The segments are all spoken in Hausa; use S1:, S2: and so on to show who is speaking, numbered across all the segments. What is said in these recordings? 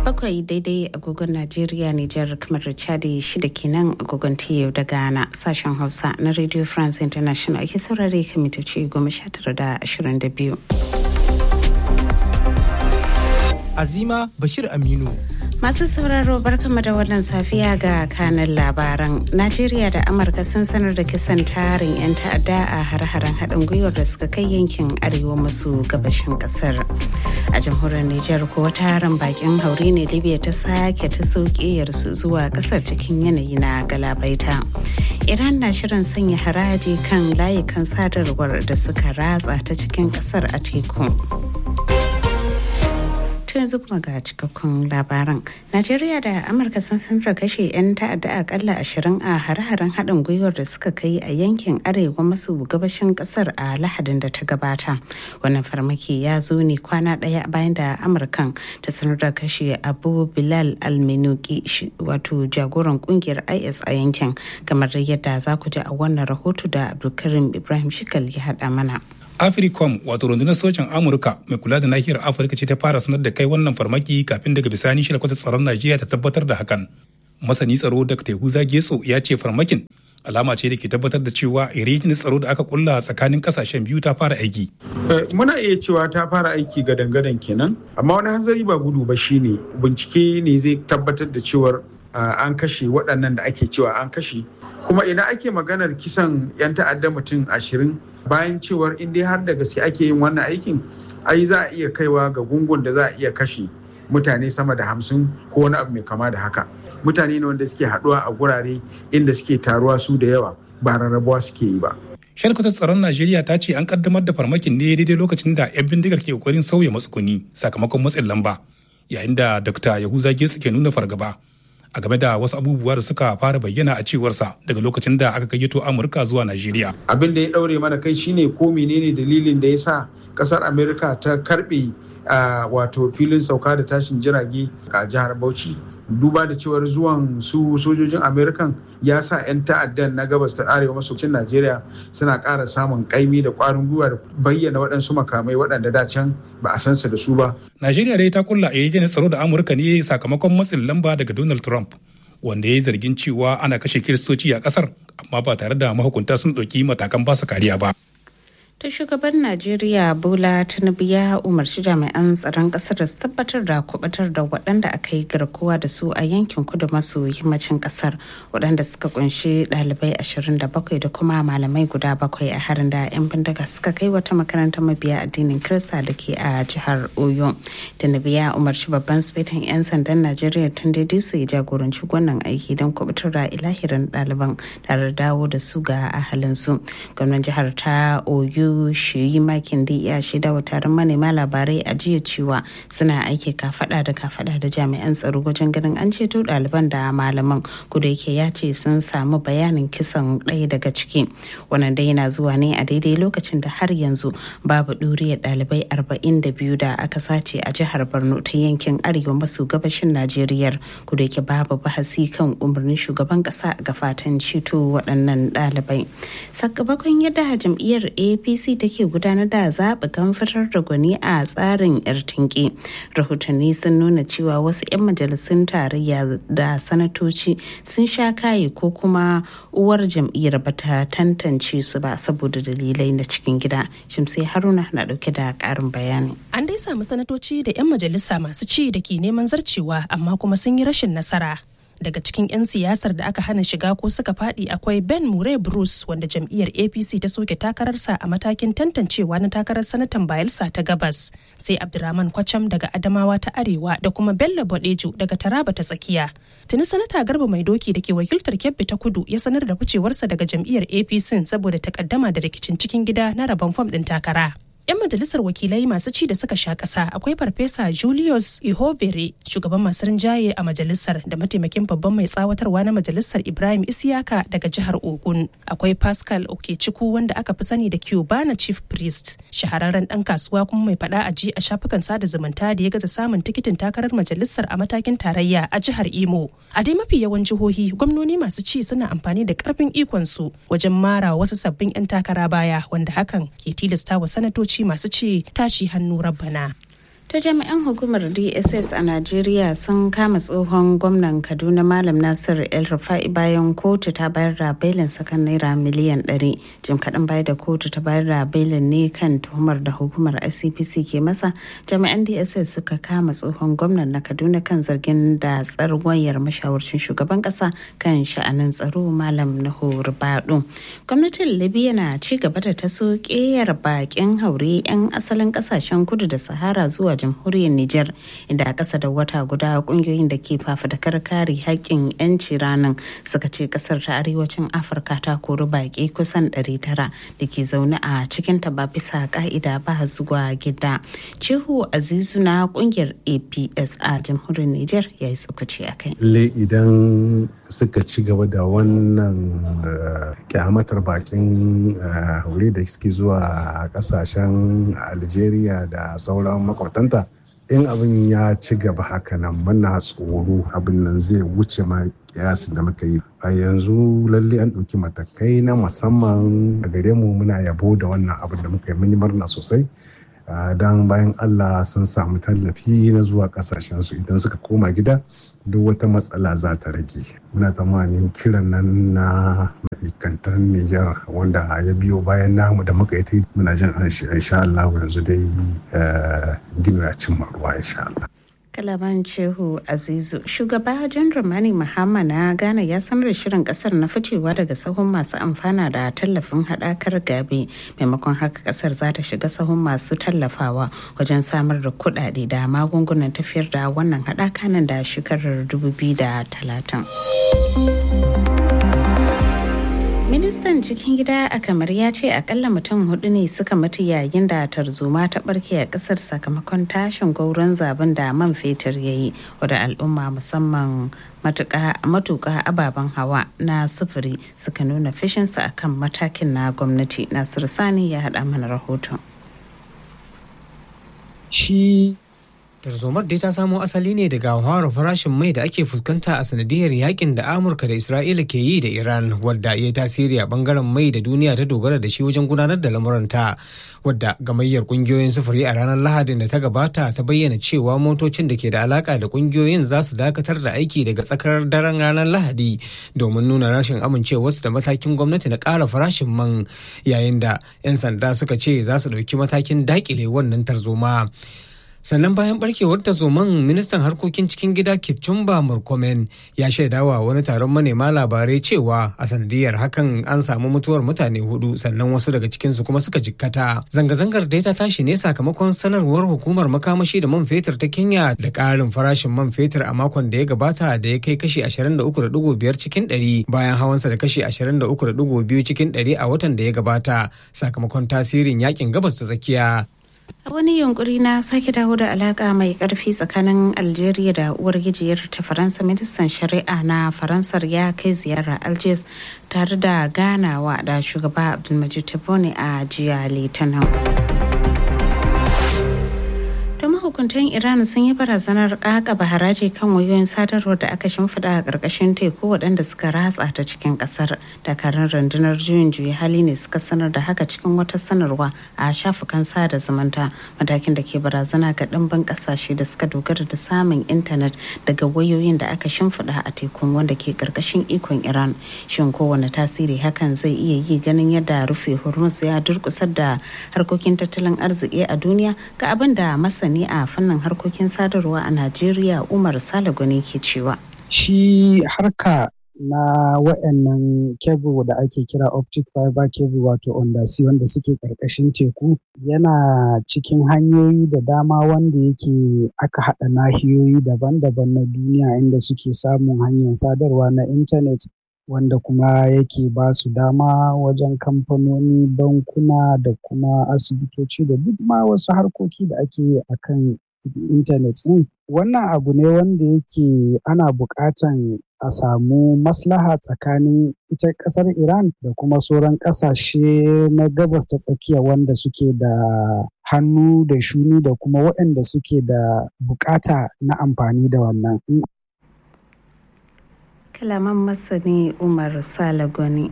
S1: bakwai daidai agogon najeriya nijar kamar chadi shida kenan agogon yau da ghana sashen hausa na radio france international ake saurare kan mitoci goma sha tara da ashirin da biyu
S2: azima bashir aminu
S1: Masu sauraro barkama da wannan safiya ga kanan labaran. Najeriya da Amurka sun sanar da kisan tarin 'yan ta'adda a har-haren haɗin gwiwar da suka kai yankin arewa maso gabashin ƙasar. A jamhuriyar Nijar ko tarin bakin haure ne Libya ta sake ta su zuwa ƙasar cikin yanayi na galabaita. Iran na shirin sanya haraji kan layukan sadarwar da suka ratsa ta cikin ƙasar a teku. to yanzu kuma ga cikakkun labaran najeriya da amurka sun sanar kashe 'yan ta'adda akalla ashirin a hare-haren haɗin gwiwar da suka kai a yankin arewa maso gabashin ƙasar a lahadin da ta gabata wannan farmaki ya zo ne kwana ɗaya bayan da amurkan ta sanar da kashe abu bilal almenuki wato jagoran kungiyar is a yankin kamar yadda za ku ji a wannan rahoto da abdulkarim ibrahim shikal ya haɗa mana
S3: africom wato rundunar sojan amurka mai kula da nahiyar afirka ce ta fara sanar da kai wannan farmaki kafin daga bisani shi kwata tsaron najeriya ta tabbatar da hakan masani tsaro da tehuza getso ya ce farmakin alama ce da ke tabbatar da cewa irin tsaro da aka kulla tsakanin kasashen biyu ta fara aiki
S4: muna iya cewa ta fara aiki ga dangadan kenan amma wani hanzari ba gudu ba shine bincike ne zai tabbatar da cewar an kashe waɗannan da ake cewa an kashe kuma idan ake maganar kisan 'yan ta'adda mutum ashirin bayan cewar in dai har da gaske ake yin wannan aikin ai za a iya kaiwa ga gungun da za a iya kashe mutane sama da hamsin ko wani abu mai kama da haka mutane ne wanda suke haɗuwa a gurare inda suke taruwa su da yawa ba rarrabuwa suke yi ba
S3: shalkwatar tsaron najeriya ta ce an kaddamar da farmakin ne daidai lokacin da 'yan bindigar ke kokarin sauya matsuguni sakamakon matsin lamba yayin da dr yahuza gesu ke nuna fargaba a game da wasu abubuwa da suka fara bayyana a cewarsa daga lokacin da aka gayyato amurka zuwa najeriya
S4: abin da ya daure mana kai shine ko menene dalilin da ya sa kasar amerika ta karbe wato filin sauka da tashin jirage a jihar bauchi duba da cewar zuwan su sojojin amerikan ya sa 'yan ta'addan na gabas ta arewa maso cin najeriya suna ƙara samun kaimi da ƙwarin gwiwa da bayyana waɗansu makamai waɗanda da can ba a san su da su ba
S3: najeriya dai ta kulla a yayin tsaro da amurka ne sakamakon matsin lamba daga donald trump wanda ya yi zargin cewa ana kashe kiristoci a ƙasar amma ba tare da mahukunta sun ɗauki matakan ba su kariya ba
S1: ta shugaban najeriya bola tinubu ya umarci jami'an tsaron kasar da su tabbatar da kubatar da waɗanda aka yi garkuwa da su a yankin kudu maso yammacin kasar waɗanda suka kunshi ɗalibai 27 da kuma malamai guda bakwai a harin da 'yan bindiga suka kai wata makarantar mabiya addinin kirista da ke a jihar oyo tinubu ya umarci babban sufetan 'yan sandan najeriya tun da su ya jagoranci wannan aiki don kubatar da ilahirin ɗaliban tare da dawo da su ga ahalinsu gwamnan jihar ta oyo shi makin da ya shaida wa taron manema labarai a jiya cewa suna aiki kafada da kafada da jami'an tsaro wajen ganin an ceto ɗaliban da malaman kuda yake ya ce sun samu bayanin kisan ɗaya daga ciki wannan dai yana zuwa ne a daidai lokacin da har yanzu babu ɗuriyar ɗalibai arba'in da biyu da aka sace a jihar borno ta yankin arewa maso gabashin najeriya kuda yake babu bahasi kan umarnin shugaban ƙasa ga fatan ceto waɗannan ɗalibai sakamakon yadda jam'iyyar apc apc take gudanar da zaɓukan fitar da gwani a tsarin yar tinki rahotanni sun nuna cewa wasu 'yan majalisun tarayya da sanatoci sun sha kaye ko kuma uwar jam'iyyar bata tantance su ba saboda dalilai na cikin gida shimsai haruna na dauke da ƙarin bayani
S5: an dai samu sanatoci da 'yan majalisa masu ci da ke neman zarcewa amma kuma sun yi rashin nasara daga cikin 'yan siyasar da aka hana shiga ko suka fadi akwai ben mure bruce wanda jam'iyyar apc ta soke takararsa a matakin tantancewa na takarar sanatan bayelsa ta gabas sai abdurrahman kwacham daga adamawa ta arewa da kuma bello bodejo daga taraba ta tsakiya tuni sanata garba mai doki da ke wakiltar kebbi ta kudu ya sanar da ficewarsa daga jam'iyyar apc saboda takaddama da rikicin cikin gida na rabon fam din takara 'yan majalisar wakilai masu ci da suka sha ƙasa akwai farfesa julius ihovere shugaban masu rinjaye a majalisar da mataimakin babban mai tsawatarwa na majalisar ibrahim isiyaka daga jihar ogun akwai pascal okechukwu wanda aka fi sani da cubana chief priest shahararren dan kasuwa kuma mai fada a ji a shafukan sada zumunta da ya gaza samun tikitin takarar majalisar a matakin tarayya a jihar imo a dai mafi yawan jihohi gwamnoni masu ci suna amfani da karfin ikonsu wajen mara wasu sabbin 'yan takara baya wanda hakan ke tilasta wa sanatoci masu ce tashi hannu rabbana.
S1: ta jami'an hukumar dss a najeriya sun kama tsohon gwamnan kaduna malam nasir el rufa'i bayan kotu ta bayar da belin sakan naira miliyan 100 jim kaɗan bayar da kotu ta bayar da belin ne kan tuhumar da hukumar icpc ke masa jami'an dss suka kama tsohon gwamnan na kaduna kan zargin da tsarwayar mashawarcin shugaban ƙasa kan sha'anin tsaro malam nuhu rubadu gwamnatin libya na ci gaba da taso ƙeyar bakin haure 'yan asalin ƙasashen kudu da sahara zuwa jamhuriyar Nijar inda a ƙasa da wata guda ƙungiyoyin da ke fafutukar kare haƙƙin 'yanci ranar suka ce ƙasar ta arewacin Afirka ta kori baƙi kusan 900 da ke zaune a cikin ta ba bisa ƙa'ida ba zuwa gida. Cihu Azizu na ƙungiyar APS a jamhuriyar Nijar ya yi tsokaci a kai.
S6: Le idan suka ci gaba da wannan kyamatar bakin haure da suke zuwa ƙasashen Algeria da sauran makwabtanta in abin ya ci gaba haka nan muna tsoro abin nan zai wuce ma kiyasin da muka yi a yanzu lalle an ɗauki matakai na musamman a gare mu muna yabo da wannan abin da muka yi mun yi murna sosai don bayan allah sun samu tallafi na zuwa kasashensu idan suka koma gida duk wata matsala za ta rage muna tsammanin kiran nan na ma'aikatan niger wanda ya biyo bayan namu da muka yi muna jin insha allah yanzu dai gino ya cimma ruwa insha allah
S1: kalaman cehu azizu shugaba jan ramani mahama na ghana ya sanar da shirin kasar na ficewa daga sahun masu amfana da tallafin hadakar gabe maimakon haka kasar za ta shiga sahun masu tallafawa wajen samar da kudade da magungunan tafiyar da wannan hadaka nan da shekarar 2030 ministan cikin gida a kamar ya ce akalla mutum hudu ne suka mutu yayin da tarzoma ta barke a kasar sakamakon tashin gauron zaben da man fetur ya yi wadda al'umma musamman matuka ababen hawa na sufuri suka nuna fishinsu akan matakin na gwamnati nasiru sani ya haɗa mana rahoton
S2: shi tarzomar dai ta samo asali ne daga hawar farashin mai da ake fuskanta a sanadiyar yakin da amurka da isra'ila ke yi da iran wadda ya tasiri a bangaren mai da duniya ta dogara da shi wajen gudanar da lamuranta wadda gamayyar kungiyoyin sufuri a ranar lahadin da ta gabata ta bayyana cewa motocin da ke da alaka da kungiyoyin za su dakatar da aiki daga tsakar daren ranar lahadi domin nuna rashin amincewarsu da matakin gwamnati na ƙara farashin man yayin da 'yan sanda suka ce za su ɗauki matakin dakile wannan tarzoma sannan bayan barkewar tazoman ministan harkokin cikin gida kipchumba murkomen ya shaidawa wani taron manema labarai cewa a sanadiyar hakan an samu mutuwar mutane hudu sannan wasu daga cikinsu kuma suka jikkata zanga-zangar dai ta tashi ne sakamakon sanarwar hukumar makamashi da man fetur ta kenya da ƙarin farashin man fetur a makon da ya gabata da ya kai kashi 23.5 cikin 100 bayan hawansa da kashi 23.2 cikin 100 a watan da ya gabata sakamakon tasirin yakin gabas ta tsakiya
S1: a wani yunkuri na sake dawo da alaka mai karfi tsakanin algeria da uwar gijiyar ta faransa ministan shari'a na faransar ya kai ziyara algiers tare da ganawa da shugaba abdulmajid tebboune a jiya litinin mahukuntan iran sun yi barazanar kakaba haraji kan wayoyin sadarwar da aka shimfiɗa a ƙarƙashin teku waɗanda suka ratsa ta cikin ƙasar dakarun rundunar juyin juya hali ne suka sanar da haka cikin wata sanarwa a shafukan sada zumunta matakin da ke barazana ga ɗimbin ƙasashe da suka dogara da samun intanet daga wayoyin da aka shimfiɗa a tekun wanda ke ƙarƙashin ikon iran shin kowane tasiri hakan zai iya yi ganin yadda rufe hormuz ya durkusar da harkokin tattalin arziki a duniya ga abin da masani a fannin harkokin sadarwa a Najeriya Umar Salagoni ke cewa.
S7: Shi harka na wayannan kebul da ake kira optic fiber cable wato undersea wanda suke karkashin teku yana cikin hanyoyi da dama wanda yake aka haɗa nahiyoyi daban-daban na duniya inda suke samun hanyar sadarwa na intanet wanda kuma yake ba su dama wajen kamfanoni bankuna da kuma asibitoci da duk ma wasu harkoki da ake yi a kan intanet ɗin wannan abu ne wanda yake ana buƙatan a samu maslaha tsakanin ita ƙasar iran da kuma sauran ƙasashe na gabas ta tsakiya wanda suke da hannu da shuni da kuma waɗanda suke da buƙata na amfani da wannan
S1: kalaman masani umar salagoni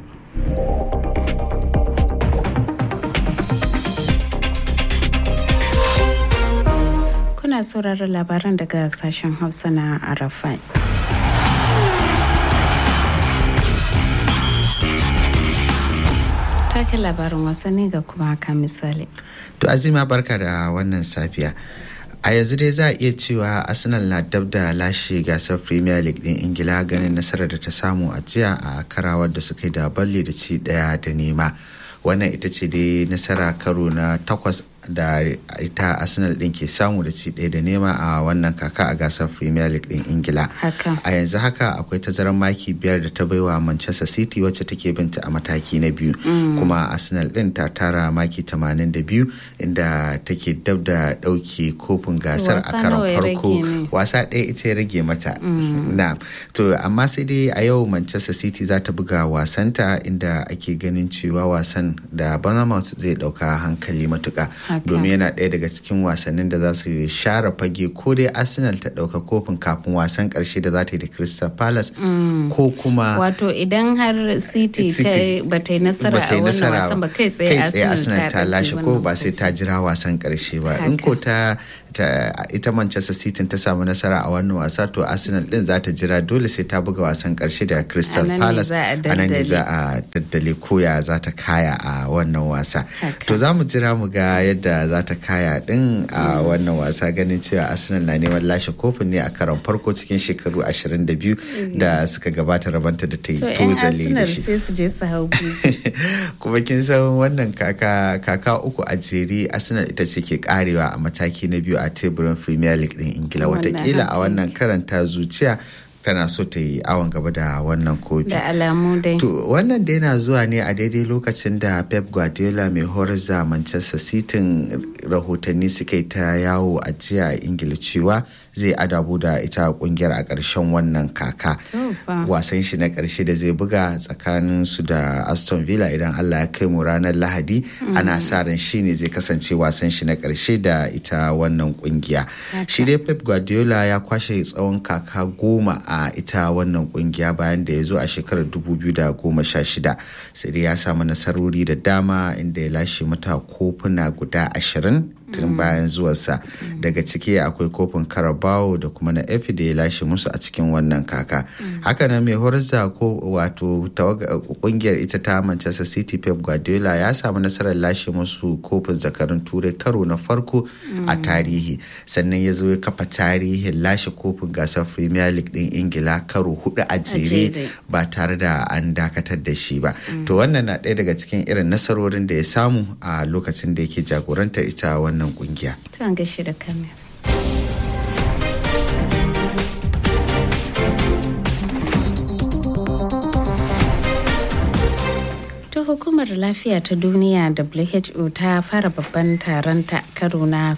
S1: kuna ana sauraron labaran daga sashen hausa na arafai take labarin wasanni ga kuma haka misali
S8: to azima barka da wannan safiya a yanzu dai za a iya cewa arsenal na dab da lashe gasar premier league din ingila ganin nasarar da ta samu a jiya a karawar da suka yi da balle da ci daya da nema wannan ita ce dai nasara karo na takwas da ita arsenal din ke samu da ci ɗaya da nema a wannan kaka a gasar premier league din ingila a yanzu haka akwai tazarar maki biyar da ta baiwa manchester city wacce take binta a mataki na biyu kuma arsenal din ta tara maki 82 inda take dab da ɗauke kofin gasar a karon farko wasa ɗaya ita ya rage mata na to amma sai dai a yau manchester city za ta buga wasanta inda ake ganin cewa wasan da bournemouth zai ɗauka hankali matuka domin yana ɗaya daga cikin wasannin da za su share fage ko dai arsenal ta ɗauka kofin kafin wasan ƙarshe da za ta yi da crystal palace ko kuma
S1: wato idan har city ba ta yi nasara a wannan wasan ba kai tsaye
S8: arsenal ta lashe ko ba sai ta jira wasan ƙarshe ba in ko ta ita manchester city ta samu nasara a wannan wasa to arsenal din za ta jira dole sai ta buga wasan ƙarshe da crystal palace a nan ne za a daddale koya za ta kaya a wannan wasa to za mu jira mu ga yadda za ta kaya din a wannan wasa ganin cewa arsenal na neman lashe kofin ne a karon farko cikin shekaru 22 da suka gabata rabanta da ta yi tozale da shi kuma kin san wannan kaka uku a jere arsenal ita ce ke karewa a mataki na biyu a teburin premier league din ingila watakila a wannan karanta zuciya tana so ta yi awon gaba da wannan kofi.
S1: Da alamu dai.
S8: To wannan da yana zuwa ne a daidai lokacin da Pep Guardiola mai horar da Manchester City rahotanni suka yi ta yawo a jiya a Ingila cewa zai adabu da ita kungiyar a ƙarshen wannan kaka. Wasan shi na ƙarshe da zai buga tsakanin su da Aston Villa idan Allah ya kai mu ranar Lahadi ana sa ran shi ne zai kasance wasan shi na ƙarshe da ita wannan kungiya. Shi dai Pep Guardiola ya kwashe tsawon kaka goma a ita wannan kungiya bayan da ya zo a shekarar 2016 sai dai ya samu nasarori da dama inda ya lashe mata kofuna guda ashirin tun bayan zuwarsa daga ciki akwai kofin carabao da kuma na efi da ya lashe musu a cikin wannan kaka hakanan mai horar da ko wato kungiyar ita ta manchester city pep guardiola ya samu nasarar lashe musu kofin zakarun turai karo na farko a tarihi sannan ya zo ya kafa tarihin lashe kofin gasar premier league din ingila karo hudu a jere ba tare da an dakatar da shi ba to wannan na ɗaya daga cikin irin nasarorin da ya samu a lokacin da yake jagorantar ita wannan wannan kungiya.
S1: Tuwan gashi da kamis. ta hukumar lafiya ta duniya who ta fara babban taron ta karo na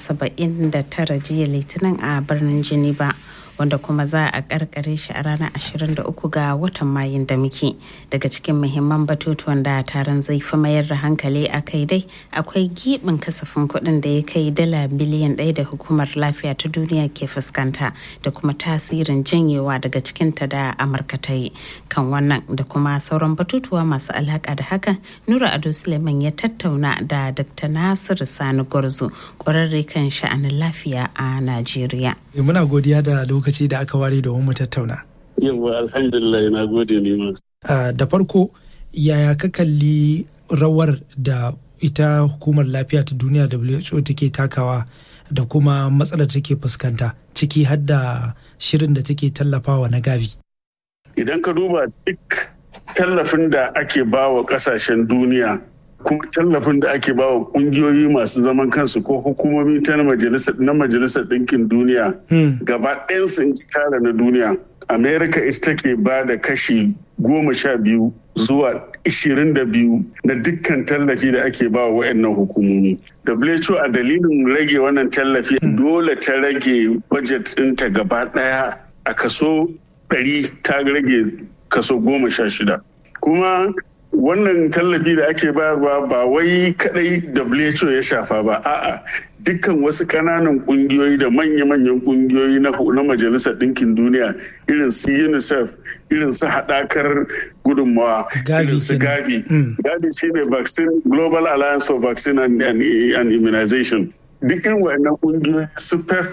S1: 79 jiya litinin a birnin geneva wanda kuma za a karkare shi a ranar 23 ga watan mayun da muke daga cikin muhimman batutuwan da taron zai fi mayar da hankali a kai dai akwai gibin kasafin kuɗin da ya kai dala biliyan ɗaya da hukumar lafiya ta duniya ke fuskanta da kuma tasirin janyewa daga cikinta da amurka ta yi kan wannan da kuma sauran batutuwa masu alaka da hakan nura ado suleiman ya tattauna da dr nasiru sani gwarzo ƙwararre kan sha'anin lafiya a najeriya
S9: muna godiya da lokaci da aka ware domin mu tattauna.
S10: Yawwa alhamdulillah na gode ne ma.
S9: Da farko yaya ka kalli rawar da ita hukumar lafiya ta duniya WHO take takawa da kuma matsalar take fuskanta ciki har da shirin da take tallafawa na gavi.
S10: Idan ka duba duk tallafin da ake bawa kasashen duniya kuma tallafin da ake bawa kungiyoyi masu zaman kansu ko hukumomi ta na majalisar ɗinkin duniya gaba sun tara na duniya america ita take ba da kashi goma sha biyu zuwa ishirin da biyu na dukkan tallafi da ake ba wa waɗannan hukumomi who a dalilin rage wannan tallafi dole ta rage budget ɗinta gaba ɗaya a kaso ɗari ta rage kaso goma sha shida kuma wannan tallafi da ake bayarwa ba wai kadai WHO ya shafa ba a'a dukkan wasu kananan kungiyoyi da manya-manyan kungiyoyi na majalisar ɗinkin duniya irin su unicef irin su haɗakar gudunmawa irin su gavi gavi shine vaccine global alliance for vaccine and, and, and immunization duk irin wayannan kungiyoyi su pepfa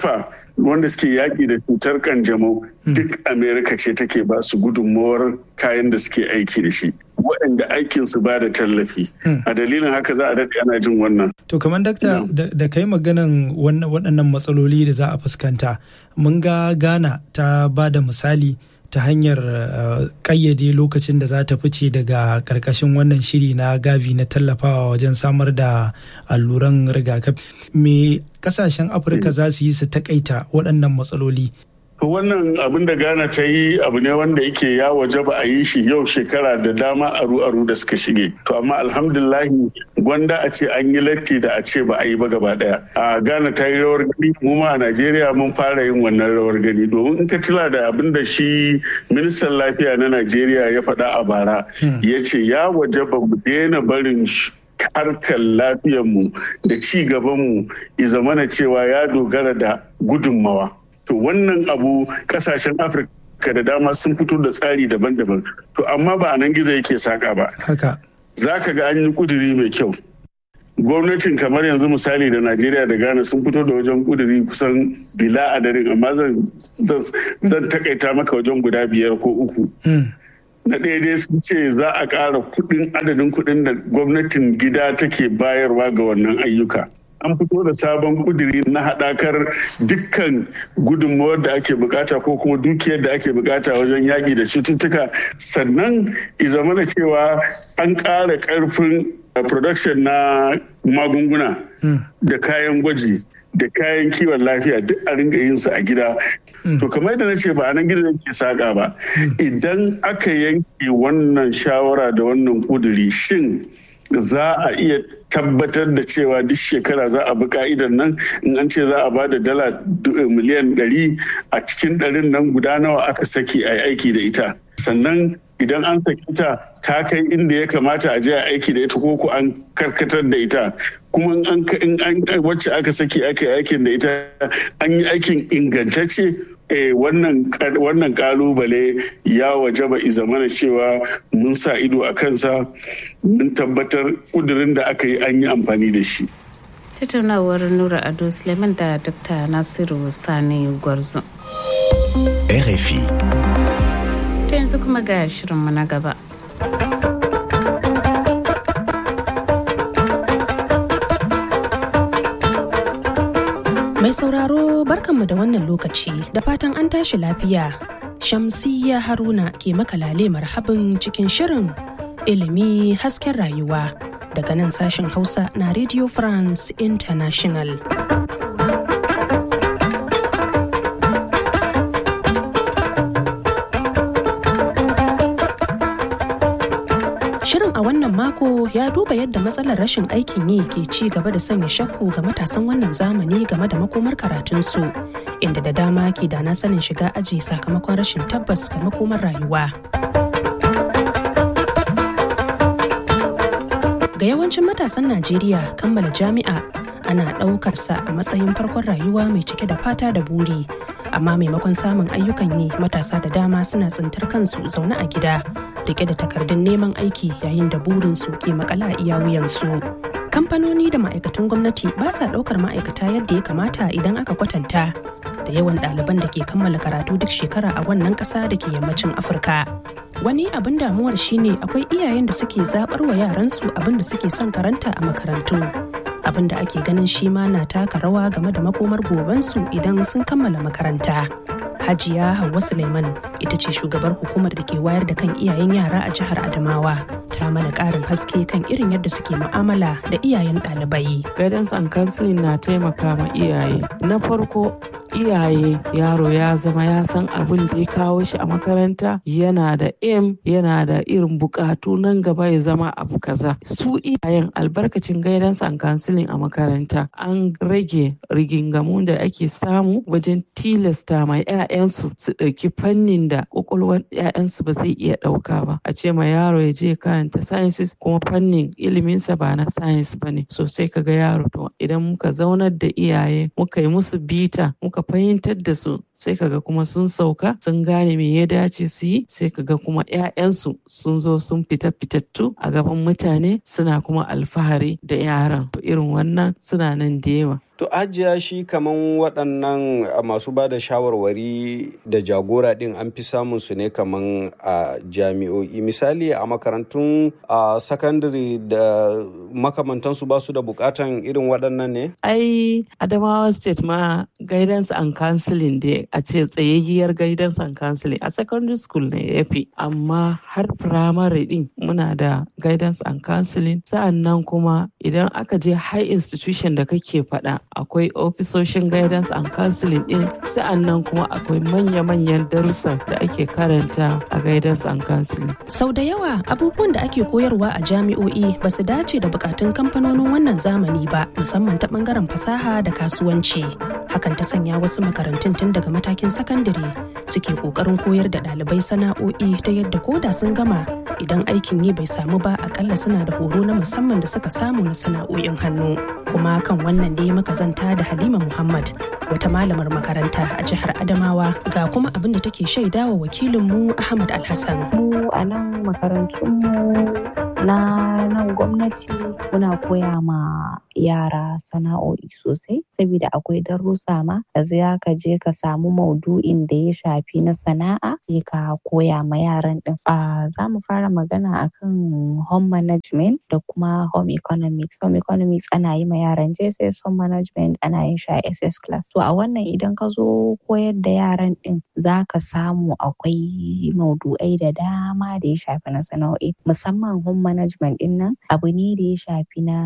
S10: wanda suke yaƙi da cutar kanjamau duk amerika ce take ba su gudunmawar kayan da suke aiki da shi waɗanda aikin su ba da tallafi a dalilin haka za a daɗe ana jin wannan
S9: to kamar dakta da kai maganan waɗannan matsaloli da za a fuskanta mun ga ghana ta ba da misali ta hanyar kayyade lokacin da za ta fice daga karkashin wannan shiri na gavi na tallafawa wajen samar da alluran rigakafi me kasashen afirka za su yi su takaita waɗannan matsaloli
S10: wannan abin da ghana ta yi abu ne wanda yake ya waje ba a yi shi yau shekara da dama aru aru da suka shige to amma alhamdulahi gwanda a ce an yi latti da a ce ba a yi ba gaba daya a ghana ta yi rawar gani mu ma a najeriya mun fara yin wannan rawar gani domin in ka tila da abin da shi ministan lafiya na najeriya ya faɗa a bara ya ce ya waje ba mu daina barin harkar lafiyarmu da ci gabanmu ya zamana cewa ya dogara da gudunmawa to wannan abu kasashen afirka da dama sun fito da tsari daban-daban to amma ba a nan gizo yake saka ba
S9: haka
S10: za ka ga an yi kuduri mai kyau gwamnatin kamar yanzu misali da najeriya da ghana sun fito da wajen kuduri kusan bila adadin amma zan takaita maka wajen guda biyar ko uku na ɗaya dai sun ce za a ƙara kuɗin adadin kuɗin da gwamnatin gida take bayarwa ga wannan ayyuka an fito da sabon kuduri na haɗakar dukkan gudunmawar da ake bukata ko kuma dukiyar da ake bukata wajen yaƙi da cututtuka sannan izamana cewa an ƙara ƙarfin production na magunguna da kayan gwaji da kayan kiwon lafiya duk a ringa yin su a gida to kamar yadda na ce ba a nan gidan ke saƙa ba idan aka yanke wannan shawara da wannan kuduri shin za a iya tabbatar da cewa duk shekara za a bi ka'idan nan in an ce za a ba da dala miliyan ɗari a cikin ɗarin nan guda nawa aka saki a aiki da ita sannan idan an saki ta ta kai inda ya kamata a je a aiki da ita ko ko an karkatar da ita kuma in an wacce aka saki aka yi aikin da ita an yi aikin ingantacce wannan kalubale ya waje ba zamana cewa mun sa ido a kansa mun tabbatar kudurin da aka yi an yi amfani da shi
S1: tattaunawar nura ado suleiman da dr nasiru sani gwarzo
S11: rfi
S1: ta yanzu kuma ga shirinmu na gaba
S5: Mai sauraro barkanmu da wannan lokaci da fatan an tashi lafiya. Shamsiyya Haruna ke makalale marhabin cikin shirin ilimi hasken rayuwa daga nan sashen Hausa na Radio France International. Shirin a wannan mako ya duba yadda matsalar rashin aikin yi ke ci gaba da sanya shakku ga matasan wannan zamani game da makomar karatunsu, inda da dama ke da na sanin shiga aji sakamakon rashin tabbas ga makomar rayuwa. Ga yawancin matasan Najeriya kammala jami'a ana ɗaukarsa a matsayin farkon rayuwa mai cike da fata da buri. Amma maimakon samun ayyukan yi matasa da dama suna tsintar kansu zaune a gida rike da takardun neman aiki yayin da burinsu ke makala a iya wuyansu. Kamfanoni da ma'aikatan gwamnati ba sa ɗaukar ma'aikata yadda ya kamata idan aka kwatanta da yawan ɗaliban da ke kammala karatu duk shekara a wannan ƙasa da ke yammacin Afirka. Wani abin damuwar shine akwai iyayen da suke zaɓar wa yaransu abin da suke son karanta a makarantu. Abin da ake ganin shi ma na taka rawa game da makomar gobensu idan sun kammala makaranta. Hajiya Hauwa Suleiman ita ce shugabar hukumar da ke wayar da kan iyayen yara a jihar Adamawa. Ta mana ƙarin haske kan irin yadda suke mu'amala da iyayen ɗalibai.
S12: Guidance and counseling na taimaka ma iyaye. Na farko iyaye yaro ya zama ya san abin da ya kawo shi a makaranta yana da aim yana da irin bukatu nan gaba ya zama abu kaza su iyayen albarkacin guidance and counseling a makaranta an rage rigingamu da ake samu wajen tilasta ma 'ya'yansu su ɗauki fannin da kwakwalwar 'ya'yansu ba zai iya ɗauka ba a ce ma yaro ya je karanta sciences kuma fannin iliminsa ba na science ba ne so sai kaga yaro to idan muka zaunar da iyaye muka yi musu bita muka fahimtar da su sai kaga kuma sun sauka sun gane me ya dace su yi sai kaga kuma 'ya'yansu sun zo sun fita fitattu a gaban mutane suna kuma alfahari da yaran irin wannan suna nan da yawa
S13: To ajiya shi kaman waɗannan masu ba da shawarwari da jagora ɗin an fi samun su ne kaman a jami'o'i misali a makarantun a sakandare da makamantansu ba su da bukatan irin waɗannan ne?
S12: Ai Adamawa State ma guidance and counseling dai a ce tsayayyiyar guidance and counseling a secondary school ne ya fi amma har primary ɗin muna da guidance and counseling sa'an nan kuma idan aka je high institution da kake faɗa akwai ofisoshin guidance and counseling din sa'annan kuma akwai manya-manyan darussa da ake karanta a guidance and counseling.
S5: Sau da yawa abubuwan da ake koyarwa a jami'o'i ba su dace da bukatun kamfanonin wannan zamani ba musamman ta bangaren fasaha da kasuwanci. Hakan ta sanya wasu makarantun tun daga matakin sakandare suke kokarin koyar da ɗalibai sana'o'i ta yadda koda sun gama idan aikin yi bai samu ba akalla suna da horo na musamman da suka samu na sana'o'in hannu. Kuma kan wannan dai muka zanta da Halima Muhammad wata malamar makaranta a jihar Adamawa ga kuma abin da take shaidawa wakilinmu Ahmad Alhassan.
S14: Mu a nan makarantunmu na nan gwamnati muna koya ma yara sana'o'i sosai saboda akwai darussa ma da za ka je ka samu maudu'in da ya shafi na sana'a sai ka koya ma yaran din. Za mu fara magana akan home management da kuma home economics. Home economics ana yi ma yaran JSS home management ana yin shi a SS class. To a wannan idan ka zo koyar da yaran din za ka samu akwai maudu'ai da dama da ya shafi na sana'o'i musamman home management din nan abu ne da ya shafi na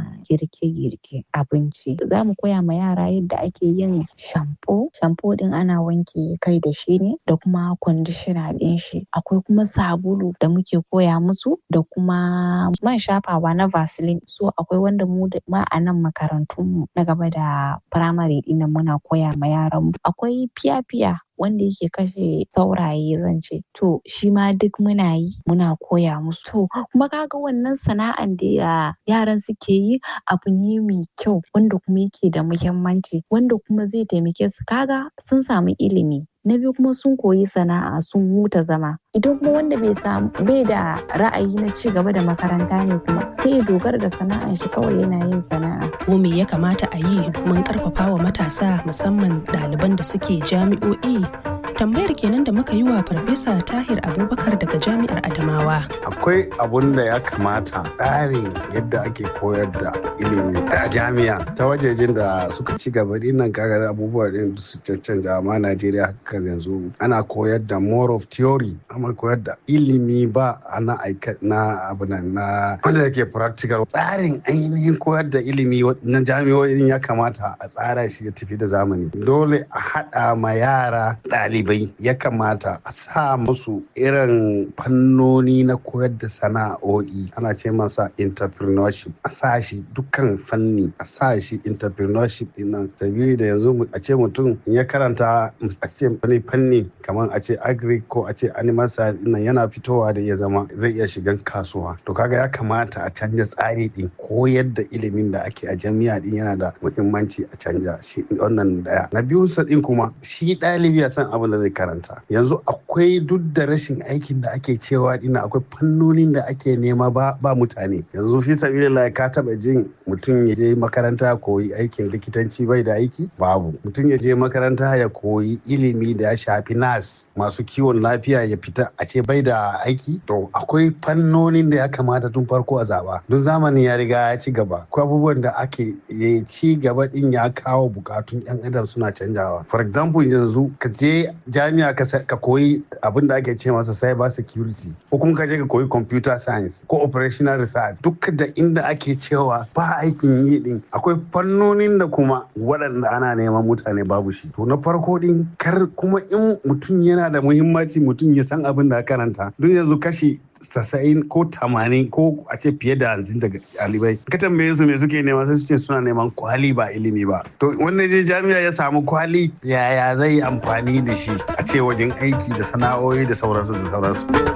S14: girke-girke abinci. Za mu koya ma yara yadda ake yin shampo. Shampo din ana wanke kai da shi ne da kuma conditioner din shi. Akwai kuma sabulu da muke koya musu da kuma man shafawa na Vaseline. So akwai wanda mu ma a nan makarantun mu na gaba da firamare din nan muna koya ma yaran mu. Akwai fiya-fiya wanda yake kashe sauraye zan ce to shi ma duk muna yi muna koya musu to kuma kaga wannan sana'an da yaran suke yi abu ne mai kyau wanda kuma yake da muhimmanci wanda kuma zai taimake su kaga sun samu ilimi na biyu kuma sun koyi sana'a sun huta zama idan kuma wanda bai samu bai da ra'ayi na ci gaba da makaranta ne kuma sai ya dogara da sana'an shi kawai yana yin sana'a
S5: ko me ya kamata a yi domin karfafa wa matasa musamman ɗaliban da suke jami'o'i tambayar kenan da muka yi wa farfesa tahir abubakar daga jami'ar adamawa
S6: akwai abun da ya kamata tsarin yadda ake koyar da ilimi a jami'a ta wajejen da suka ci gaba dinnan kaga abubuwa din su cancanta amma najeriya haka yanzu ana koyar da more of theory amma koyar da ilimi ba na aika na abu nan na wanda yake practical tsarin ainihin koyar da ilimi na jami'o'in ya kamata a tsara shi ya tafi da zamani dole a haɗa ma yara ɗalibai ya kamata a sa musu irin fannoni na koyar da sana'o'i ana ce masa entrepreneurship a sa shi dukkan fanni a sa shi entrepreneurship din nan sabili da yanzu a ce mutum ya karanta a ce wani fanni kamar a ce agri ko a ce animal science din nan yana fitowa da ya zama zai iya shigan kasuwa to kaga ya kamata a canja tsari din koyar da ilimin da ake a jami'a din yana da muhimmanci a canja shi wannan daya na biyun sa din kuma shi ɗalibi ya san abin da zai karanta yanzu akwai duk da rashin aikin da ake cewa dina akwai fannonin da ake nema ba ba mutane yanzu fi sabilillah ka taba jin mutum ya je makaranta ya koyi aikin likitanci bai da aiki babu mutum ya je makaranta ya koyi ilimi da ya shafi nas masu kiwon lafiya ya fita a ce bai da aiki to akwai fannonin da ya kamata tun farko a zaba don zamani ya riga ya ci gaba akwai abubuwan da ake ci gaba din ya kawo bukatun yan adam suna canjawa for example yanzu ka je jami'a ka koyi abin da ake ce masa cyber security ko kuma ka je ka koyi computer science ko operational research duk da inda ake cewa ba aikin yi din akwai fannonin da kuma waɗanda ana neman mutane babu shi to na farko din kar kuma in mutum yana da muhimmanci mutum ya san abin da karanta don yanzu kashi sassa'in ko tamanin ko a ce fiye da hanzin daga ɗalibai ka tambaye su me suke nema sai su ce suna neman kwali ba ilimi ba to wanda je jami'a ya samu kwali yaya zai amfani da shi a ce wajen aiki da sana'o'i da sauransu da sauransu